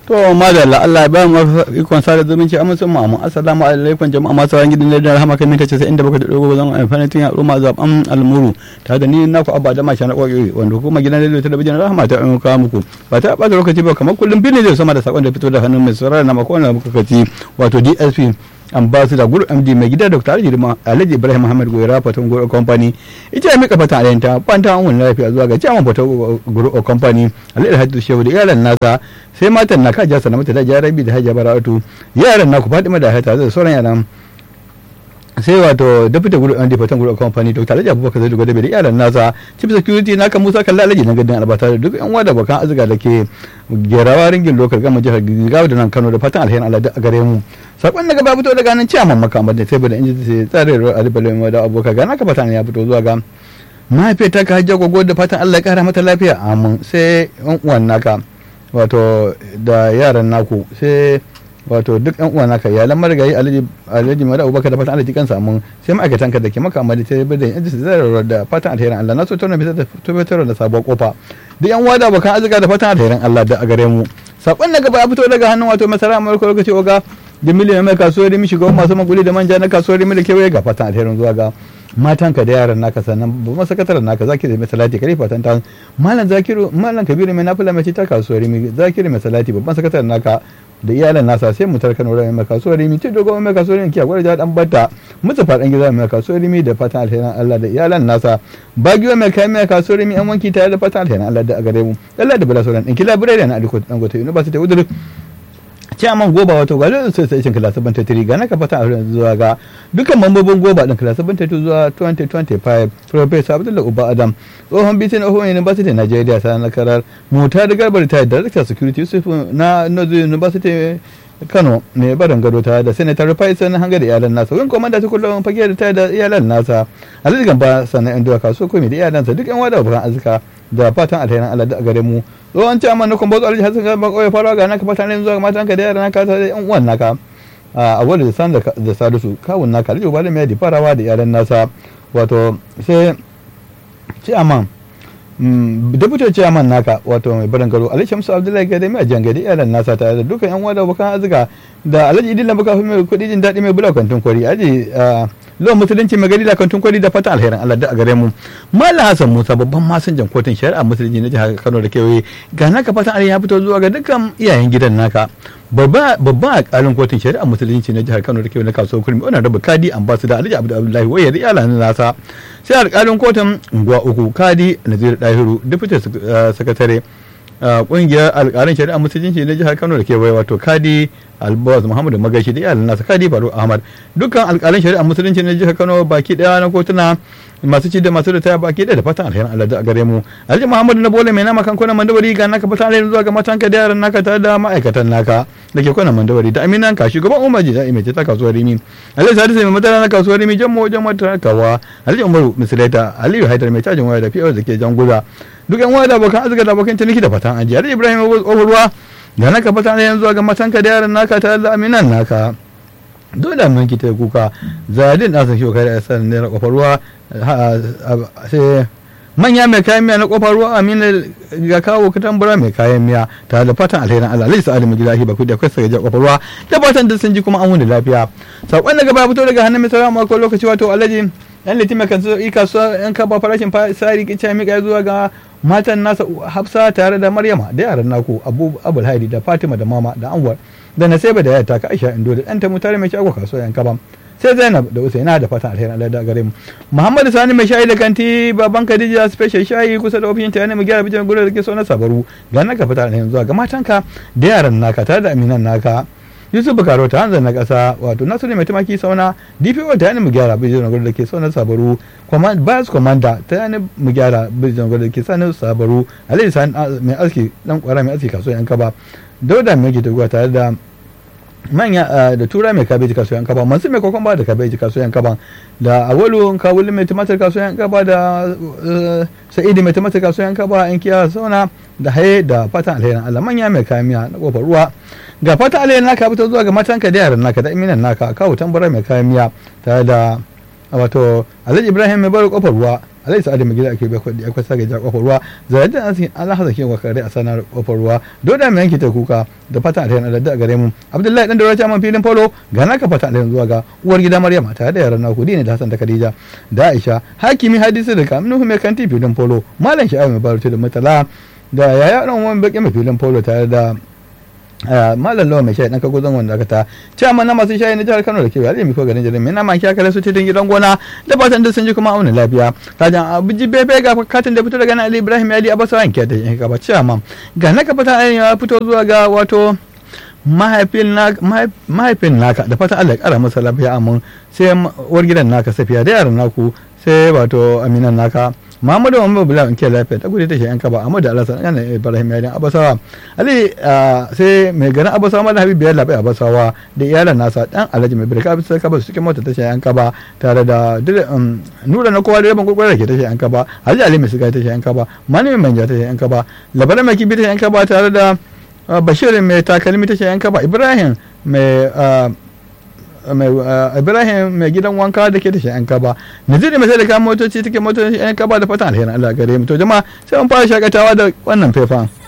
to madalla Allah ya ba mu ikon sada zumunci a musun mu assalamu alaikum jama'a masu ran gidan da rahama kan mita 97 da dogo zan amfani tun ya roma zaban almuru ta da ni naku abba da masha na koyi wanda kuma gidan radio talabijin rahama ta an kawo muku ba ta bata lokaci ba kamar kullum bin zai sama da sakon da fito da hannun mai saurara na makon da muka kaci wato DSP ambassador guru md mai gida dr alhaji alhaji ibrahim muhammad goyara fatan guru company ita ya mika fata alenta fanta an wani lafiya zuwa ga chairman fata guru company alhaji hajji shehu da iyalan nasa sai matan na kaja sana mata da jarabi da hajja baratu yaran naku fatima da hata da sauran yaran sai wato deputy guru md fatan guru company dr alhaji abubakar zai gwada da iyalan nasa chief security naka musa kalla alhaji na gadin albata da duk yan wada bakan azuga da ke gerawa ringin lokal gama jihar gigawa da nan kano da fatan alherin allah a gare mu sakon daga ba fito daga nan ciyaman makamar da sai bada inji sai tsare ruwa alibalin da abokan gana ka fatan ya fito zuwa ga mahaifiyar ta ka hajjar gogo da fatan allah ya kara mata lafiya amin sai yan uwan naka wato da yaran naku sai wato duk yan uwan naka iyalan marigayi alhaji alhaji mara abubakar da fatan allah jikan samun sai ma'aikatan ka da ke makamar da sai bada inji sai tsare ruwa da fatan alherin allah na so tona bisa da tabbatar da sabuwar kofa duk yan wada abokan arzika da fatan alherin allah da a gare mu sakon daga ba fito daga hannun wato masara amurka lokaci oga da miliyan mai kasuwar rimi shiga masu maguli da manja na kasuwar rimi da kewaye ga fatan alherin zuwa ga matanka da yaran naka sannan babban sakataren naka zaki da mai salati kare fatan ta malam zakiru malam kabiru mai nafila mai ta kasuwar rimi zakiru mai salati babban sakataren naka da iyalan nasa sai mu tarkan wurin mai kasuwar rimi ce dogon mai kasuwar rimi kiyagwar da dan bata mutu fadan gida mai kasuwar rimi da fatan alherin Allah da iyalan nasa bagiwa mai kai mai kasuwar rimi an wanki tare da fatan alherin Allah da a gare mu Allah da bala sauran ɗinki labirai da na aliko dangote university udur chairman goba wato ga lokacin association class 73 ga naka fata a zuwa ga dukkan mambobin goba din class 72 zuwa 2025 professor abdullahi uba adam tsohon bitin of university nigeria sanar karar mota da garbar ta director security yusuf na northern university kano mai barin gado ta da senator faisal hanga da iyalan nasa wani komanda ta kullum fage da ta da iyalan nasa alhaji gamba sannan yan duwaka so komai da iyalansa duk yan wada bukan azuka da fatan alherin allah da a gare mu tsohon ciyaman na kumbo alhaji hassan gaba kawai farawa ga naka fatan alherin zuwa ga matanka da yaran naka da yan uwan naka a wani da san da salisu kawun naka alhaji ubalin mai da farawa da iyalan nasa wato sai ciyaman deputy chairman naka wato mai barin garo alhaji shamsu abdullahi gade mai jan gade iyalan nasa tare da dukkan yan wada bukan azuka da alhaji idin baka fi mai kudi jin daɗi mai bula kantin kwari aji lawan musulunci mai gari da kantin kwari da fatan alherin allah da a gare mu mallam hassan musa babban masinjan kotun shari'a musulunci na jihar kano da kewaye ga naka fatan alherin ya fito zuwa ga dukkan iyayen gidan naka babban alƙalin kotun shari'a musulunci na jihar kano da kewaye na kasuwar kurmi wannan rabu kadi ambassador alhaji abdullahi wayar iyalan nasa sai alƙalin kotun unguwa uku kadi nazir dahiru deputy sakatare kungiyar alƙalin shari'a musulunci na jihar kano da kewaye wato kadi albaz muhammadu magashi da iyalan nasa kadi faru ahmad dukkan alƙalin shari'a musulunci na jihar kano baki daya na kotuna masu ci da masu ritaya baki daya da fatan alherin allah a gare mu alhaji muhammadu na bole mai nama kan kwanan mandawari ga naka fatan alherin zuwa ga matanka da yaran naka tare da ma'aikatan naka da ke kwanan mandawari da aminan ka shugaban umar ji da'i mai ta kasuwar rimi alhaji sadisu mai madara na kasuwar rimi jan wajen matakawa alhaji umaru misalata aliyu haidar mai cajin waya da fiye da ke jan guza duk yan waya da abokan arzika da abokan ciniki da fatan ajiya alhaji ibrahim ruwa da naka fata ne yanzu ga matanka da yaran naka tare da aminan naka dole mun ki ta kuka zadin da sake kai da san ne kofar ruwa sai manya mai kayan miya na kofar ruwa amina ga kawo katambura mai kayan miya tare da fatan alherin Allah alaihi sa'ali mu gida ba ku da kai sai ga kofar ruwa da fatan da sun ji kuma an wuni lafiya sakon daga ba fito daga hannun mai sarama ko lokaci wato alhaji yan litima kan so ika so yan kaba farashin sari kice mika zuwa ga matan nasa hafsa tare da maryama da yaran naku abu abul haidi da fatima da mama da anwar da naseba da yata ka aisha indo da ɗanta mutare mai shago kasuwa yan kaban sai zainab da usaina da fatan alherin allah da gare mu muhammad sani mai shayi da kanti baban khadija special shayi kusa da ofishin ta yana mu gyara bijin gudu da ke so na sabaru ga naka fatan alherin zuwa ga matanka da yaran naka tare da aminan naka yusuf bukaro ta hanzar na kasa wato nasu ne mai tumaki sauna dpo ta yana mu gyara bijin gudu da ke so na sabaru bias commander ta yana mu gyara bijin gudu da ke sa na sabaru alayhi sani mai aski dan kwara mai aski kasuwa yan kaba dauda mai gida tare da manya da tura mai kabeji kasuwan kaba masu mai kokon ba da kabeji kasuwan kaba da awalu kawulin mai tumatir kasuwan kaba da sa'idi mai tumatir kasuwan kaba in kiya sauna da haye da fatan alherin Allah manya mai kayan miya na kofar ruwa ga fatan alherin naka fito zuwa ga matanka da yaran naka da iminan naka kawo tambara mai kayan miya tare da wato alhaji ibrahim mai bari kofar ruwa alai sa'adu mai gida ake bai kudi akwai sage ja kofar ruwa zarajin an sin Allah hazake wa kare a sanar kofar ruwa doda mai yanke ta kuka da fatan alheri da gare mu Abdullahi dan da man filin polo ga naka fatan alheri zuwa ga uwar gida Maryam tare da yaran naku ne da Hassan da Khadija da Aisha hakimi hadisi da kamnu mai kanti filin polo malam sha'awa mai barutu da mutala da yaya dan wani baki mai filin polo tare da malam lawa mai shayi dan kago zan wanda aka ta ciyaman na masu shayi na jihar Kano da ke yare mi ko garin jirin mai nama kiya kare su cikin gidan gona da fatan da sun ji kuma auna lafiya kajan abuji bebe ga katin da fito daga nan Ali Ibrahim Ali Abasawa yanke da yanke gaba ciyaman ga naka fata ya fito zuwa ga wato mahaifin naka da fatan Allah ya kara masa lafiya amin sai uwar gidan naka safiya da yaran naku sai wato aminan naka Muhammadu Muhammadu Bula in ke lafiya ta gudu ta shi yanka ba amma da Allah sanan yana Ibrahim Yadin Abasawa Ali sai mai garin Abasawa Malam Habibu ya labai Abasawa da iyalan nasa dan Alhaji mai birka bisa ka ba su cikin mota ta shi yanka ba tare da nura na kowa da rabon kokarin ke ta shi yanka ba Alhaji Ali mai siga ta shi yanka ba Mani mai manja ta shi yanka ba Labaran mai kibi ta shi yanka ba tare da Bashir mai takalmi ta shi yanka ba Ibrahim mai ibrahim mai gidan wanka da ke da shi yan kaba naziri mai sai da kayan motoci take motoci yan kaba da fatan alherin allah gare mu to jama'a sai mun fara shakatawa da wannan faifan